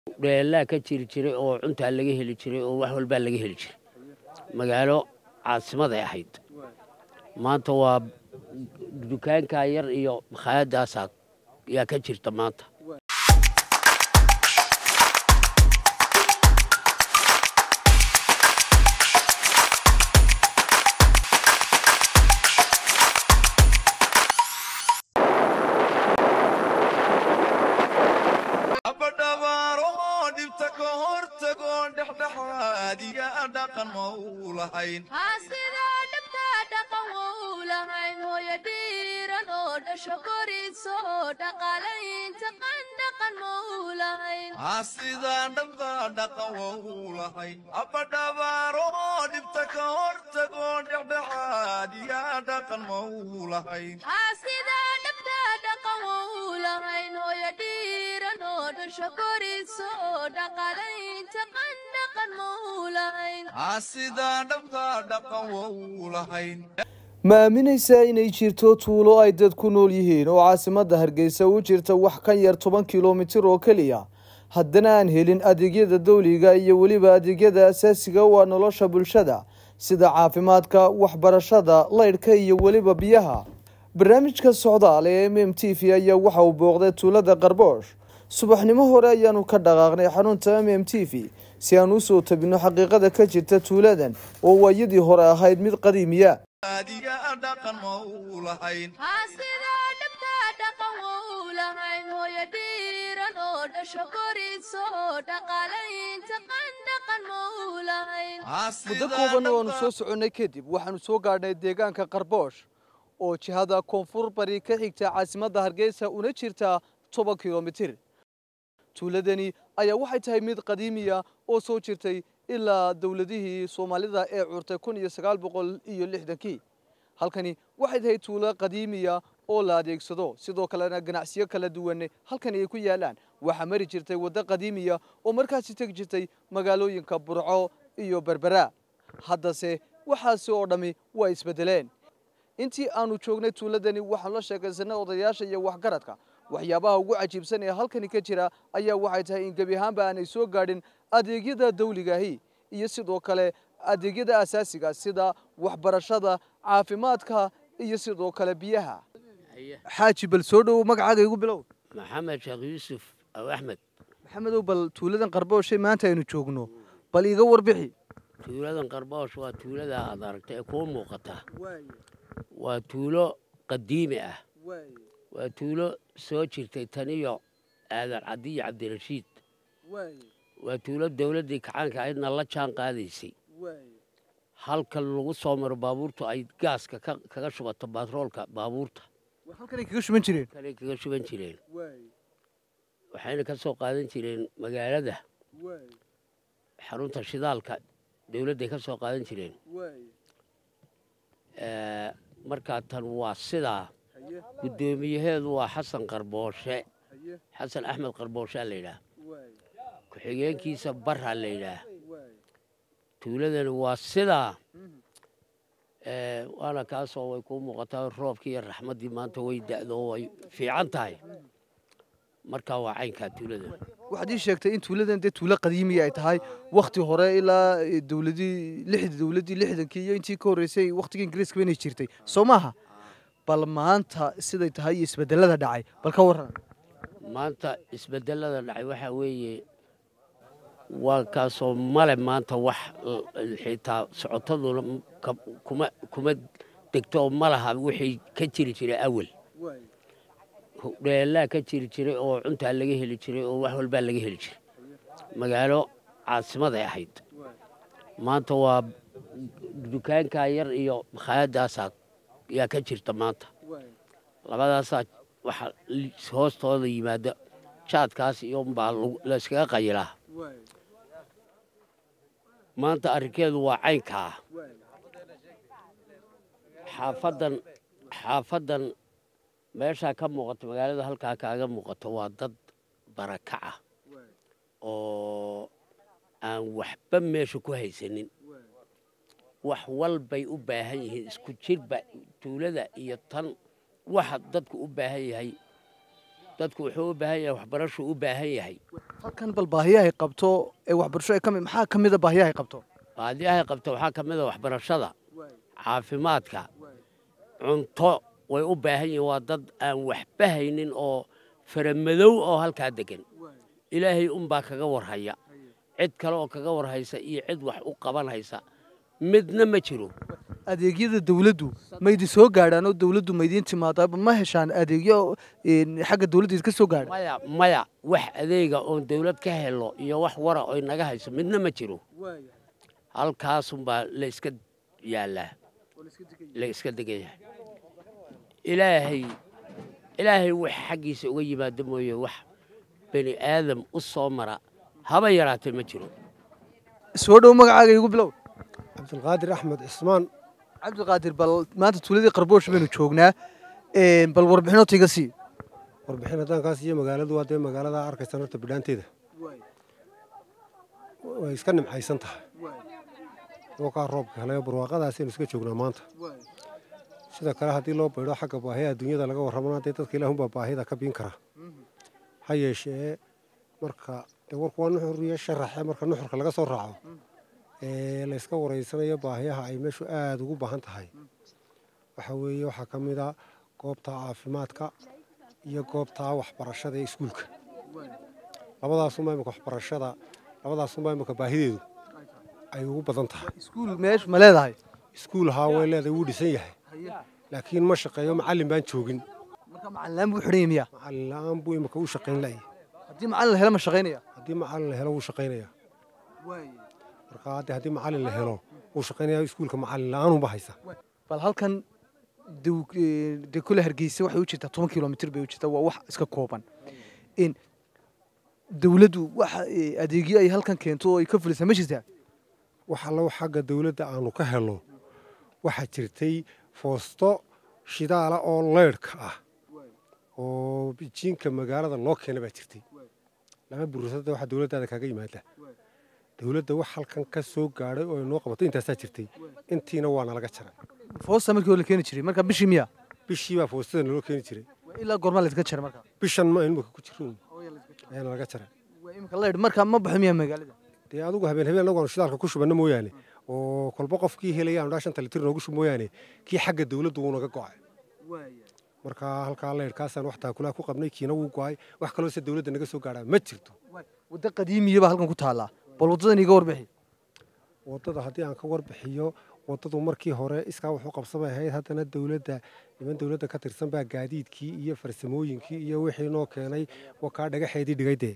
dheelaa ka jiri jiray oo cuntaa laga heli jiray oo wax walbaa laga heli jiray magaalo caasimaday ahayd maanta waa dukaankaa yar iyo makhaayadaasaa yaa ka jirta maanta haasidoo dhabtaa dhaqan wou lahayn hooyo dhiiran oo dhasho koriso oo dhaqaalaynta qandhaqan mou lahayn haasidaan dhabtaa dhaqan wou lahayn abadhabaaro oo dhibta ka hortagoo dhexdhexaad yaa dhaqan mau lahayn haasidoo dhabtaa dhaqan wou lahayn hooyo dhiiran oo dhasho koriso oo dhaqaalaynta qandhaqan mou lahayn haasidaan dhabtaa dhaqan wou lahayn ma aaminaysaa inay jirto tuulo ay dad ku nool yihiin oo caasimadda hargeysa u jirta wax ka yar toban kilomitir oo keliya haddana aan helin adeegyada dawliga iyo weliba adeegyada asaasiga u ah nolosha bulshada sida caafimaadka waxbarashada laydhka iyo weliba biyaha barnaamijka socdaal ee m m t v ayaa waxa uu booqday tuulada qarboosh subaxnimo hore ayaanu ka dhaqaaqnay xarunta m m t v si aan usoo tabino xaqiiqada ka jirta tuuladan oo waayadii hore ahayd mid qadiimiya yaa dhaqan mau lahayn haasidoo dhabtaa dhaqan wou lahayn hooyo dhiiran oo dhasho koriso oo dhaqaalaynta qandhaqan mou lahayn muddo kooban oo aanu soo soconnay kadib waxaanu soo gaadhnay deegaanka qarboosh oo jihada koonfur bari ka xigta caasimadda hargeysa una jirta toban kilomitir tuuladani ayaa waxay tahay mid qadiimiya oo soo jirtay ilaa dowladihii soomaalida ee curtay kun iyo sagaal boqol iyo lixdankii halkani waxay tahay tuulo qadiimiya oo la adeegsado sidoo kalena ganacsiyo kala duwan halkani ay ku yaalaan waxaa mari jirtay waddo qadiimiya oo markaasi tegi jirtay magaalooyinka burco iyo berbera haddase waxaasi oo dhammi waa isbedeleen intii aanu joognay tuuladani waxaanu la sheekaysanay odayaasha iyo waxgaradka waxyaabaha ugu cajiibsan ee halkani ka jira ayaa waxay tahay in gebi ahaanba aanay soo gaadhin adeegyada dawligaahi iyo sidoo kale adeegyada asaasiga sida waxbarashada caafimaadka iyo sidoo kale biyaha xaaji bal soo dhowow magacaaga igu bilow maxamed sheekh yuusuf aw axmed maxamedow bal tuuladan qarbooshe maanta aynu joogno bal iga warbixi tuuladan qarboosh waa tuulada aad aragta ee kuu muuqata waa tuulo qadiimi ah waa tuulo soo jirtay taniyo aadan cadiyo cabdirashiid waa tuulo dowladdii kacaanka aydna la jaan qaadaysay halka lagu soo maro baabuurtu ay gaaska kaga shubato batroolka baabuurta halkanay kaga shuban jireen kanay kaga shuban jireen waxayna ka soo qaadan jireen magaalada xarunta shidaalka dowladday ka soo qaadan jireen markaa tan waa sidaa guddoomiyaheedu waa xasan qarbooshe xasan axmed qarbooshaa la yidhaah ku-xigeenkiisa barraa la yidhaah tuuladani waa sidaa waana kaasoo way kuu muuqataa roobkii iyo raxmaddii maanta way da'do oo way fiican tahay markaa waa caynkaa tuuladan waxaad ii sheegtay in tuuladan dee tuulo qadiimiya ay tahay wakti hore ilaa dowladii lixda dowladdii lixdankii iyo intii ka horreysay waktigii ingiriiska inay jirtay soo maaha bal maanta siday tahay iyo isbedelada dhacay bal ka warran maanta isbedelada dhacay waxaa weeye waa kaasoo male maanta wax xitaa socotaduna kuma kuma degto oo ma laha wixii ka jiri jiray awal dheelaa ka jiri jiray oo cuntaa laga heli jiray oo wax walbaa laga heli jiray magaalo caasimaday ahayd maanta waa dukaankaa yar iyo makhaayadaasaa yaa ka jirta maanta labadaasaa waxa hoostooda yimaada jaadkaas iyo baa layskaga qayilaa maanta arrinkeedu waa caynkaa xaafadan xaafadan meeshaa ka muuqato magaalada halkaa kaaga muuqato waa dad barakaca oo aan waxba meesha ku haysanin wax walbay u baahan yihiin isku jirba tuulada iyo tan waxa dadku u baahan yahay dadku wuxuu u baahan yahay waxbarashuu u baahan yahay halkan bal baahiyahay qabto ee waxbarasho ay ka mid maxaa ka mid a baahiyahay qabto baadiyahay qabta waxaa ka mid a waxbarashada caafimaadka cunto way u baahan yihiin waa dad aan waxba haynin oo faramadow oo halkaa degan ilaahay unbaa kaga warhaya cid kale oo kaga warhaysa iyo cid wax u qabanhaysa midna ma jiro adeegyada dawladdu maydin soo gaadhaan oo dawladdu maydiin timaadaa ma heshaan adeegyo een, xagga dawladda idinka soo gaadha maya maya wax adeega oon dawlad ka helo iyo wax wara oy naga hayso midna ma jiro halkaasunbaa la iska yaallaa la iska degan yahay ilaahay ilaahay wax xaggiisa uga yimaado mooye wax bani aadam u soo mara haba yaraatee ma jiro soo dhow magacaaga igu bilow cabdulqaadir axmed cismaan cabdiqaadir bal maanta tuuladii qarboosh baynu joognaa een, bal warbixinoota iga sii warbixin haddaan kaa siiyo magaaladu waa dee magaalada arkaysan horta bidhaanteeda way iska nimcaysan tahay dhulkaa roobka helayo barwaaqadaasaynu iska joognaa maanta sida kale haddii loo baydho xagga baahiya adduunyada laga warramana dee dadka ilaahunbaa baahida ka biin kara ha yeeshee marka dee warku waa nuxur iyo sharaxe marka nuxurka laga soo raaco ee la iska wareysanayo baahiyaha ay meeshu aada ugu baahan tahay waxa weeye waxaa ka mid a goobta caafimaadka iyo goobta waxbarashada ee iskuulka labadaasunbaa imika waxbarashada labadaasunbaa imika baahideedu ay ugu badan tahay iskuul meesh ma leedahay iskuul haa way leedahay wuu dhisan yahay laakiin ma shaqeeyo macallin baan joogin marka macalin buu xidhan yahay miya macallin la-aan buu imika u shaqayn la'yahay haddii macalin la helo ma shaqaynaya haddii macallin la helo wuu shaqaynayaa marka hadde haddii macallin la helo wuu shaqaynayaa iskuulka macallin la-aanunba haysa bal halkan dew- ee, dee kule hargeysa waxay u jirtaa toban kilomitir bay u jirtaa waa wax iska kooban in dawladdu waxa ee, adeegyo ay halkan keento oo ay ka fulisaa ma jirtaa wax allo xagga dawladda aanu ka helno waxaa jirtay foosto shidaala oo leydhka ah oo jiinka magaalada loo keena baa jirtay lama bursada waxa dawladdaada kaaga yimaada dawladda wax halkan ka soo gaadhay oo ay noo qabato intaasaa jirtay intiina waa nalaga jaray foosta markii hore la keeni jiray marka bishii miya bishii baa foostada naloo keeni jiray Waa ilaa goormaa laydinka jaray marka bishan ma imika ku jirin ayaa nalaga jaray waa imika leydh marka ma baxo miya magaalada dee adugu habeen habeen anagu aanu shidaalka ku shubanno mooyaane oo kolba qofkii helaya aanu dhaa shanta litir noogu shub mooyaane kii xagga dawladdu wuu naga go'ay marka halkaa leyrhkaasaan wax taakulaa ku qabnay kiina wuu go'ay wax kaloo se dawladda naga soo gaadhaa ma jirto waddo qadiimiya baa halkan ku taallaa bal waddadan iga warbixi waddada haddii aan ka warbixiyo waddadu markii hore iskaa wuxuu qabsamay ahayd haddana dawladda niman dawladda ka tirsan baa gaadiidkii iyo farsamooyinkii iyo wixii noo keenay wakaa dhagaxeedii dhigay dee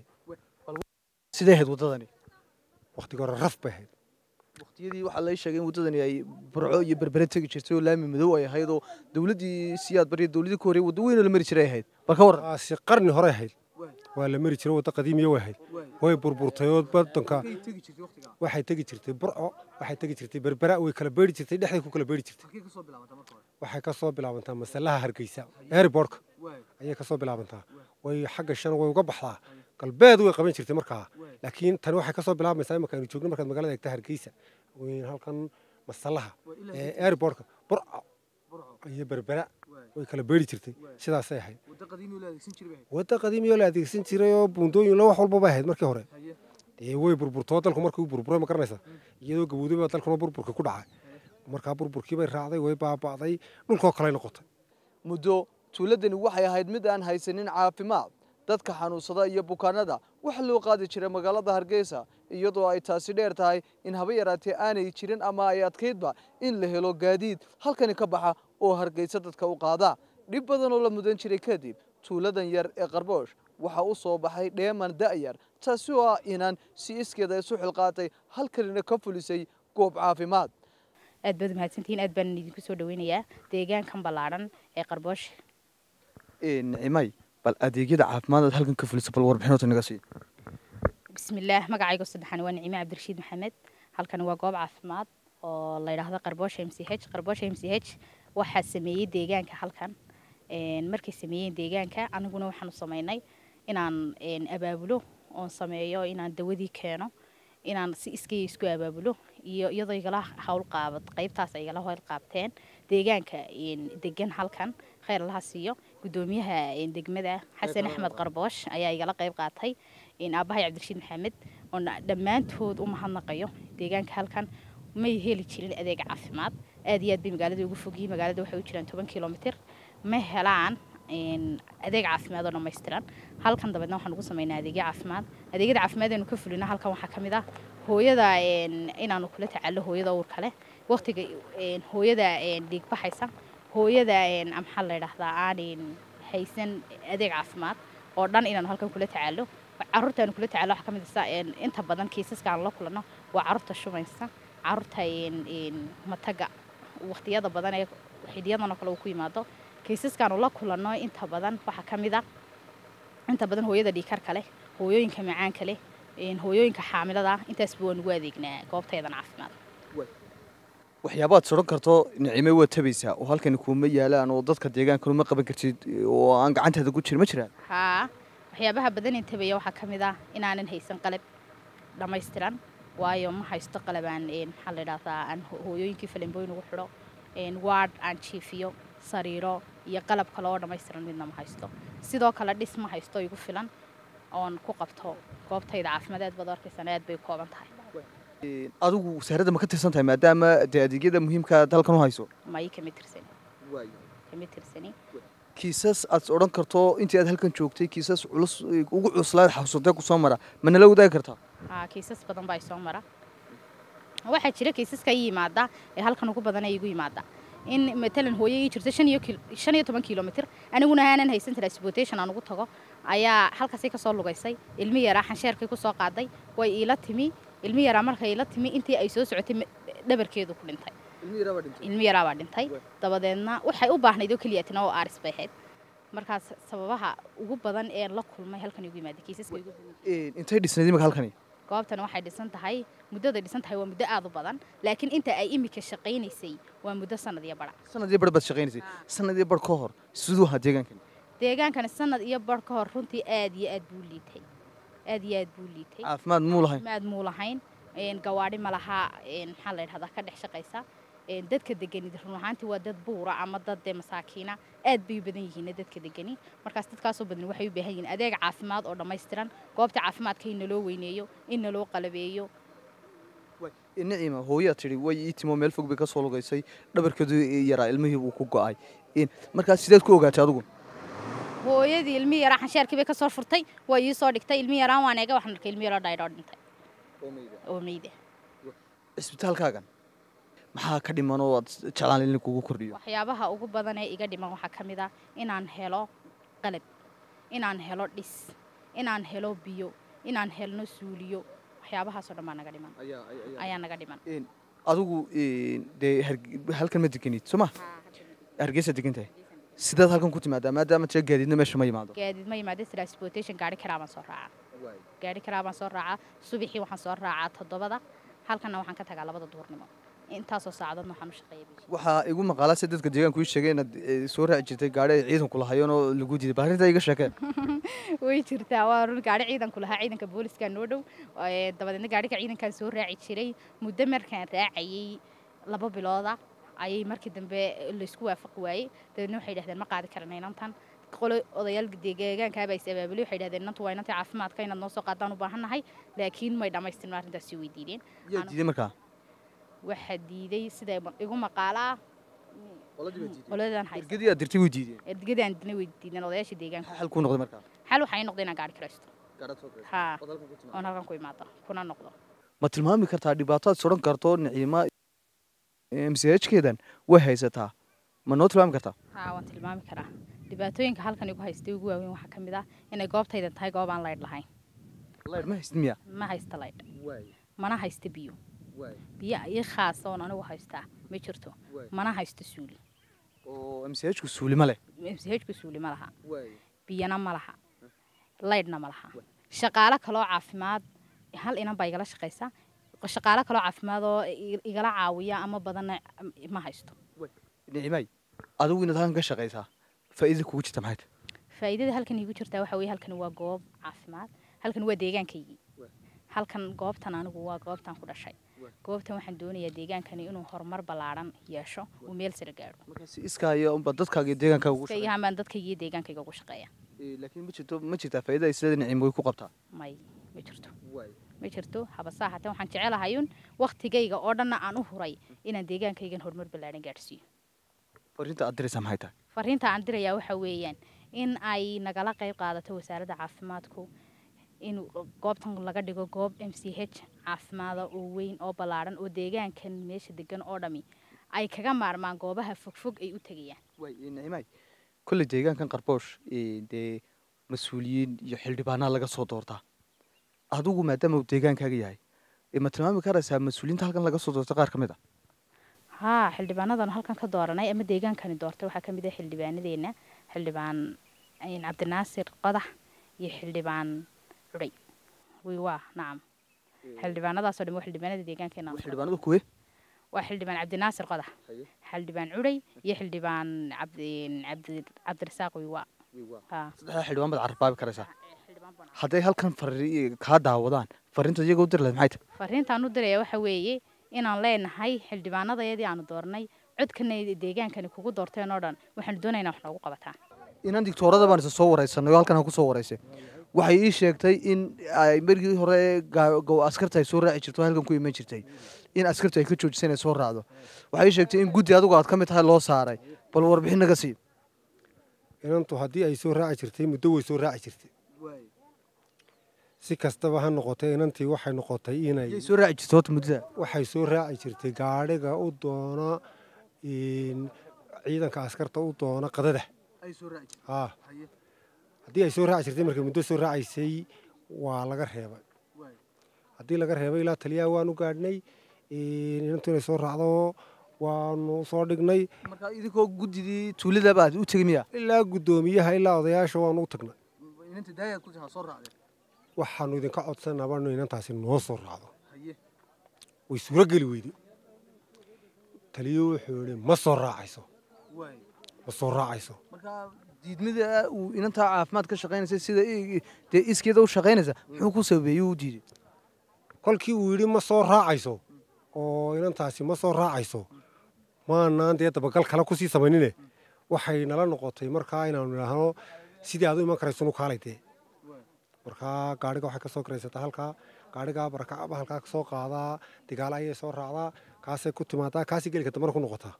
sidee ahayd waddadani wakhtigii hore raf bay ahayd waqtiyadii waxaa la ii sheegay in waddadani ay burco iyo berbere tegi jirtay oo laami madow ay ahayd oo dawladdii siyaad bariya dawladdii ka horreeyay waddo weyn oo la mari jiray ay ahayd bal ka warran taasi qarni hore ahayd waa la mari jiray waddo qadiimiya way ahayd way burburtay oo badanka waxay tegi jirtay burco waxay tegi jirtay berbera way kala beeri jirtay dhexday ku kala beeri jirtay waxay ka soo bilaabantaa masalaha hargeysa airbortka ayay ka soo bilaabantaa way xagga shan way uga baxdaa galbeed way qaban jirtay markaa laakiin tani waxay ka soo bilaabaysaa imaka aynu joogno markaad magaalada eegta hargeysa weyn halkan masalaha ee airbortka burco iyo berbera way kala beeri jirtay sidaasay ahayd wadda qadiimiyoo la adeegsan jiray oo buundooyin lo wax walbaba ahayd markii hore dee way burburtoo dalku markii uu burburay ma garanaysa iyadoo gabowday baa dalkuna burburka ku dhacay markaa burburkii bay raacday way baaba'day dhulkoo kale noqotay muddo tuuladani waxay ahayd mid aan haysanin caafimaad dadka xanuunsada iyo bukaanada waxa loo qaadi jiray magaalada hargeysa iyadoo ay taasi dheer tahay in haba yaraatee aanay jirin ama ay adkaydba in la helo gaadiid halkani ka baxa oo hargeysa dadka u qaada dhib badan oo la mudan jiray kadib tuuladan yar ee qarboosh waxaa u soo baxay dheeman da'yar taasi oo ah inaan si iskeeda isu xilqaatay halkanina ka fulisay goob caafimaad aad baad mahadsantihiin aad baan idinku soo dhaweynayaa deegaankan ballaadhan ee qarboosh nicimay bal adeegyada caafimaad aad halkan ka fuliso bal warbixinoota naga sii bismillaah magacayga saddexan waa nicime cabdirashiid maxamed halkani waa goob caafimaad oo la yidhaahdo qarboosha m c h qarboosha m c h waxaa sameeyey deegaanka halkan Een, markay sameeyeen deegaanka aniguna waxaanu sameynay inaan een, abaabulo oon sameeyo inaan dawadii keeno inaan si iskaya isku abaabulo iyo iyadoo igala hawl qaabad qaybtaas ay igala hawl qaabteen deegaanka een, degan halkan kheyr laha siiyo gudoomiyaha een, degmada xasan axmed qarboosh ayaa igala qayb qaatay een, aabbahay cabdirashiid maxamed oo na- dhammaantood u mahadnaqayo deegaanka halkan may heli jirin adeeg caafimaad aad iyo aad bay magaalada ugu fogyihiin magaalada waxay u jiraan toban kilomitir ma helaan een, adeeg caafimaad oo dhammaystiran halkan dabeedna waxaan ugu samaynaa adeegyo caafimaad adeegyada caafimaad aynu ka fulina halkan waxaa ka mid ah hooyada een, inaanu kula tacallo hooyada uurka leh waqtiga een, hooyada een, dhiig baxaysa hooyada een, maxaa la yidhaahdaa aanin haysan adeeg caafimaad oo dhan inaanu halkan kula tacallo caruurta aanu kula tacallo waxaa ka mid ah een, inta badan kiisaska aan la kulanno waa caruurta shubaysa caruurta een, een, mataga waqtiyada badan ee xiliyadan oo kale uu ku yimaado kiisaskaanu la kulanno inta badan waxaa ka mid ah inta badan hooyada dhiikarka leh hooyooyinka macaanka leh een, hooyooyinka xaamilada ah intaasba waan ugu adeegnaa goobtaydan caafimaad waxyaabaad soran karto nicime waa tabaysaa oo halkani kuuma yaalaan oo dadka deegaankan uma qaban kartid oo aan gacantaada ku jir ma jiraan haa waxyaabaha badan intabaya waxaa ka mid ah inaanan haysan qalab dhammaystiran waayo ma haysto qalab aan een, maxaa la yidhahdaa aan ho- hooyooyinkii falimbooyin ugu xidho een, waard aan jiifiyo sariiro iyo qalab kale oo dhammaystiran midna ma haysto sidoo kale dhis ma haysto igu filan oon ku qabto goobtayda caafimaad aad baad u arkaysaan aad bay u kooban tahay adigu wasaaradda ma ka tirsan tahay maadaama dee adeegyada muhiimka aad halkan u hayso may kama tirsani kama tirsani kiisas aad odhan karto intii aad halkan joogtay kiisas culus ugu cuslaad xasuusatee kusoo mara ma nala wadaagi kartaa haa kiisas badan baa isoo mara waxaa jira kiisaska ii yimaada ee halkan ugu badan ee igu yimaada in matalan hooyo ii jirto shan iyo kil- shan iyo toban kilomitir aniguna aanan haysan transportation aan ugu tago ayaa halkaasay kasoo lugaysay ilmi yaraa xansheerkay kusoo qaaday way iila timi ilmi yaraa markay iila timi intii ay soo socotay ma- dhabarkeedu ku dhintay ilmi yaraa baa dhintay dabadeedna waxay u baahnayd oo keliya tina oo aaris bay ahayd markaas sababaha ugu badan ee la kulmay halkan igu yimaaday kiisaska igu badan intay dhisnayd imika halkani goobtani waxay dhisan tahay muddaday dhisan tahay waa muddo aad u badan laakiin inta ay imika shaqaynaysay waa muddo sanad iyo bara sanadii bar baad shaqaynaysay sanadii bar ka hor siduu ahaa deegaankani deegaankani sanad iyo bar ka hor runtii aad iyo aad buu liitay aad iyo aad buu liitay caafimaad muu lahayn maad muu lahayn een, gawaadhi ma laha een, maxaa la yidhahdaa ka dhex shaqaysa een, dadka degani run ahaantii waa dad buura ama dad dee masaakiina aad bay u badan yihiin dadka degani markaas dadkaasoo badan waxay u baahan yihiin adeeg caafimaad oo dhammaystiran goobta caafimaadka in naloo weyneeyo in naloo qalabeeyo niciima hooyaa tidhi way ii timo meel fog bay ka soo lugaysay dhabarkeedu yaraa ilmihii buu ku go'ay markaas sideed ku ogaatay adigu hooyadii ilmi yaraa xansheerkii bay ka soo furtay waa ii soo dhigtay ilmi yaraan waan eega waxaan arkay ilmi yaroo dhaydhoo dhintay oo meyda cisbitaalkaagan maxaa ka dhiman oo aad jeclaan in kugu kordhiyo waxyaabaha ugu badan ee iga dhiman waxaa ka mid ah inaan helo qalab inaan helo dhis inaan helo biyo inaan helno suuliyo waxyaabahaasoo dhan baa naga dhiman ayaa naga dhiman adigu dee Harge- halkan ma deganid soo ma hargeysa degan tahay sidaad halkan ku timaadaa maadaama tira gaadiidna meesha ma yimaado gaadiid ma yimaada transportation gaari karaa baan soo raacaa gaari karaa baan soo raacaa subaxii waxaan soo raacaa toddobada halkanna waxaan ka tagaa labada duhurnimo intaasoo saacadoodna waxaan u shaqeeya bishi waxaa igu maqaalaa si dadka deegaanku ii sheegay inaad eh, soo raaci jirtay gaari ay ciidanku lahayeen oo lagu diiday bal arrintaa iga sheekee way jirtaa waa run gaari ciidanku lahaa ciidanka booliska noo dhow ee, dabadeedna gaariga ciidankaan soo raaci jiray muddo markaan raacayay laba bilooda ayay markii dambe laysku waafaqi waayey dabeedna waxay dhahdeen ma qaadi karana inantan qolo odayaal deegaankaaba is abaabulay waxay dhahdeen inantu waa inantii caafimaadka inaad noo soo qaadaan u baahannahay laakiin may dhammaystirno arrintaas sii weydiineen yaa Anu- diiday markaa waxaa diiday sida igu maqaalaa qoladan haysta ergadii aad dirtay way diideen ergadaan dina weydiineen odayaasha deegaanka xal kuu noqday markaa xal waxay noqday inaan gaari kiraysto haa oon halkan ku imaado kuna noqdo ma tilmaami kartaa dhibaataad sodhan karto niciima mchkeedan way haysataa ma noo tilmaami kartaa haa waan tilmaami karaa dhibaatooyinka halkan igu haystay ugu waaweyn waxaa ka mid ah inay goobtaydan tahay goob aan laydh lahayn laydh ma haysid miya ma haysta laydh mana haysta biyo biyo ii khaasa oon anigu haystaa ma jirto mana haysto suuli oo mchku suuli ma leh mchku suuli ma laha biyana ma laha laydhna ma laha shaqaalo kaloo caafimaad hal inan baa igala shaqaysa shaqaalo kaloo caafimaad oo i- igala caawiya ama badanna ma haysto nicimay adigu inaad halkan ka shaqaysaa faa'iidada kugu jirta maxay tahay faa'iidada halkan iigu jirtaa waxa weeye halkan waa goob caafimaad halkan waa deegaankaygii halkan goobtan anigu waa goobtan ku dhashay goobtan waxaan doonayaa deegaankani inuu horumar ballaadhan yeesho uu meel sare gaadho markaas iskaayo unba dadkaaga iyo deegaankaaga ugu shaqeeya iskayahaan baan dadkayga iyo deegaankayga ugu shaqeeya Ee, laakiin ma jirto ma jirtaa faa'iida ay sida nicim way ku qabtaa may ma jirto ma jirto habasaa hatee waxaan jecelahayun waktigayga oo dhanna aan u huray inaan deegaankaygan horumar ballaadhan gaadhsiiyo fariinta aad diraysaa maxay tahay fariinta aan dirayaa waxa weeyaan in ay nagala qayb qaadato wasaaradda caafimaadku in goobtan laga dhigo goob m c h caafimaada oo weyn oo ballaadhan oo deegaankan meesha degan oo dhami ay kaga maarmaan goobaha fogfog ay u tegayaan waay nicimay kolley deegaankan qarboosh ee, dee mas-uuliyiin iyo xildhibaanaa laga soo doortaa adigu maadaama uu deegaankaaga yahay ee ma tilmaami karaysaa mas-uuliyiinta halkan laga soo doorta qaar ka mid a haa xildhibaanadan halkan ka dooranay ama deegaankani doortay waxaa ka mid ah xildhibaanadeena xildhibaan een, cabdinaasir qodax iyo xildhibaan cudhay wiiwaa nacam xildhibaanadaasoo dhan waa xildhibaanada deegaankeena aan xildhibaanadu kuwe waa xildhibaan cabdinaasir qodax xildhibaan cudhay iyo xildhibaan cabdi cabdi cabdirasaaq wiiwaa haa saddexdaa xildhibaan baad carabaabi karaysaa hadday halkan fari kaa daawadaan fariinta iyaga u diri lahayd maxay tahay fariintaan u diraya waxa weeye inaan leenahay xildhibaanadayadii aanu doornay codkana deegaankani kugu doorteen oo dhan waxaanu doonaynaa wax noogu qabataa inaan digtoorada baan isa soo waraysanay oo halkan ha ku soo waraysay waxay ii sheegtay in ay markii hore gaa- go- askarta ay soo raaci jirto oo halkan ku iman jirtay in askarta ay ka joojisay inay soo raacdo waxay ii sheegtay in guddi adigu aad ka mid tahay loo saaray bal warbixin naga sii inantu haddii ay soo raaci jirtay muddo way soo raaci jirtay si kastaba ha noqotay inantii waxay noqotay inay yay soo raaci jirtay horta muddada waxay soo raaci jirtay gaadhiga u doona in ciidanka askarta u doona qadada ay soo raaci haa haddii ay soo raaci jirtay markay muddo soo raacaysay waa laga reebay haddii laga reebay ilaa taliyaha waanu gaadhnay inantu inay soo raacdo waanu soo dhignay marka idinkoo guddidii tuuladaba aad u tegi miya ilaa guddoomiyaha ilaa odayaasha waanu u tagnay inanta daayaad ku soo raacday waxaanu idinka codsanaba inu inantaasi noo soo raacdo way suuro geli weyday taliyo wuxuu yidhi ma soo raacayso ma soo raacayso marka diidmada uu inantaa caafimaad ka shaqaynaysa sida i- dee iskeeda u shaqaynaysa muxuu ku sabeeyey uu diiday kolkii uu yidhi ma soo raacayso oo inantaasi ma soo raacayso maanaan dee dabagal kale kusii samaynine waxay nala noqotay markaa inaanu idhaahno sidii aad u iman karayso nu kaalay dee markaa gaadhiga waxay ka soo garaysataa halkaa gaadhigaa barakacaba halkaa ka soo qaadaa digaala ayay soo raacdaa kaasay ku timaadaa kaasay gelika dambana ku noqotaa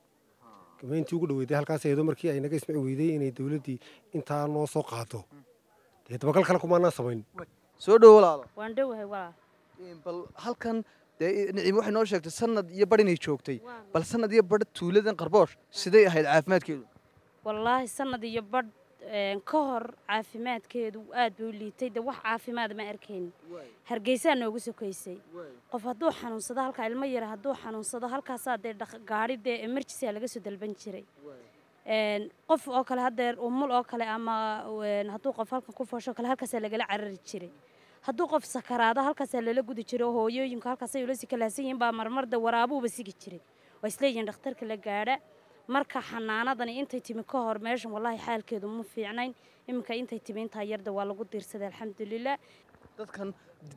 intii ugu dhaweyday halkaas eedo markii ay naga ismici weyday inay dowladdii intaa noo soo qaado dee dabagal kale kumaanaan samayn soo dhowo walaalo waan dhowahay walaal bal halkan dee nicim waxay noo sheegtay sanad iyo bar inay joogtay bal sanad iyo bar tuuladan qarboosh siday ahayd caafimaadkeedu wallaahi sanad iyo badh een, ka hor caafimaadkeedu aad buu u liitay de wax caafimaad ma arkaynin hargeysaa noogu sokaysay qof hadduu xanuunsado halkaa ilmo yara hadduu xanuunsado halkaasaa dee dhaq- gaari dee emergency laga soo dalban jiray Een, qof oo kale haddeer umul oo kale ama een, hadduu qof halkan ku foosho kale halkaasaa lagala carari jiray hadduu qof sakaraado halkaasaa lala gudi jiray oo hooyooyinku halkaasay ula si kalaasan yihiin baa marmarda waraabuuba sigi jiray waa isleeyihiin dhakhtarka la gaadha marka xanaanadani intay timi ka hor meeshan wallaahi xaalkeedu ma fiicnayn iminka intay timi intaa yarda waa lagu diirsaday alxamdulilah dadkan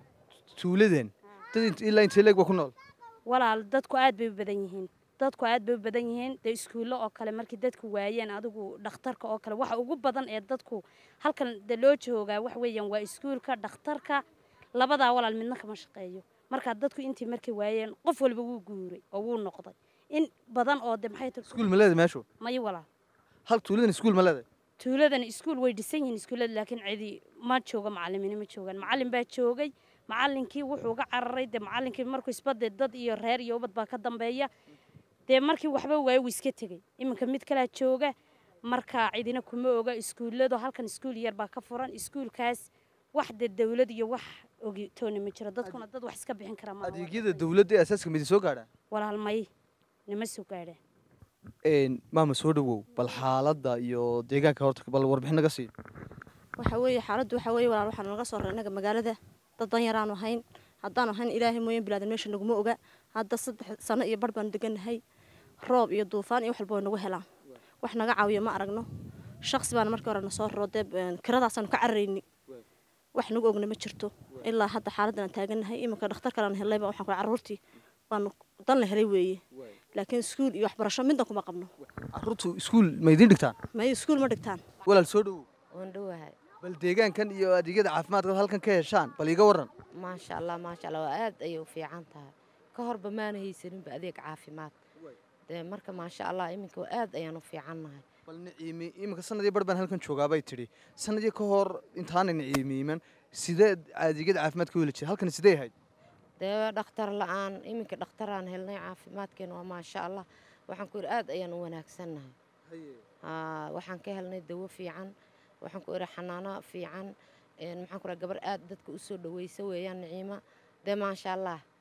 tuuladan dad int- ilaa intee leeg ba ku nool walaal dadku aad bay u badan yihiin dadku aad bay u badan yihiin dee iskuullo oo kale markii dadku waayeen adigu dhakhtarka oo kale waxa ugu badan ee dadku halkan de loo joogaa wax weeyaan waa iskuulka dhakhtarka labadaa walaal midna kama shaqeeyo marka dadku intii markay waayeen qof walba wuu guuray oo wuu noqday in badan oo de maxay tahay iskuul ma leedahay meeshu mayo walaal hal tuuladan iskuul ma leedahay tuuladan iskuul way dhisan yihiin iskuullada laakiin cidi ma joogo macalimiini ma joogaan macalin baa joogay macalinkii wuxuu uga cararay dee macalinkii markuu isbade dad iyo reer iyo ubad baa ka dambeeya dee markii waxba waayo wuu iska tegey iminka mid kalaa jooga marka cidina kuma oga iskuulladu halkan iskuul yar baa ka furan iskuulkaas wax dee dawlad iyo wax ogitoona ma jiro dadkuna dad wax iska bixin kara ma adeegyada dawladda ee asaaska midi soo gaadhaa walaal may nima soo gaadhaan Een, maama soo dhawow bal xaaladda iyo deegaanka horta bal warbixin naga sii waxa weeye xaaladdu waxa weeye walaal waxaan naga soo raray innaga magaalada dad dan yaraanu ahayn haddaanu ahayn ilaahay mooyaan bilaadan meesha naguma oga hadda saddex sano iyo bar baanu degannahay roob iyo duufaan iyo wax walba way nagu helaan wax naga caawiyo ma aragno shaqsi baana markii hore na soo raro dee een, kiradaasaan ka cararayni wax nagu ogna ma jirto ilaa hadda xaaladdan aan taagannahay iminka dhakhtar kalean hellayba waxaan ku carruurtii baanu dan la helay weeye laakiin iskuul iyo waxbarasho midna kuma qabno carruurtu iskuul ma idiin dhigtaan may iskuul ma dhigtaan walaal soo dhowow waan dhowahay bal deegaankan iyo adeegyada caafimaadka halkan ka heshaan bal iiga warran maasha allah maasha allah waa aad ayay u fiican tahay ka horba maana haysaninba adeeg caafimaad dee marka maasha allah iminka aad ayaan u fiicannahay bal niciimi iminka sanadii bar baan halkan joogaabay tidhi sanadii ka hor intaana niciimiiman sidee adeegyada caafimaadka u heli jiray halkan sidee ahayd dee dhakhtar la-aan iminka dhakhtaraan helnay caafimaadkeena waa maasha allah waxaan ku idhi aad ayaan u wanaagsannahay haa waxaan ka helnay dawo fiican waxaan ku idhi xanaano fiican maxaan ku idhaha gabar aad dadka u soo dhaweysa weeyaan niciima dee maasha allah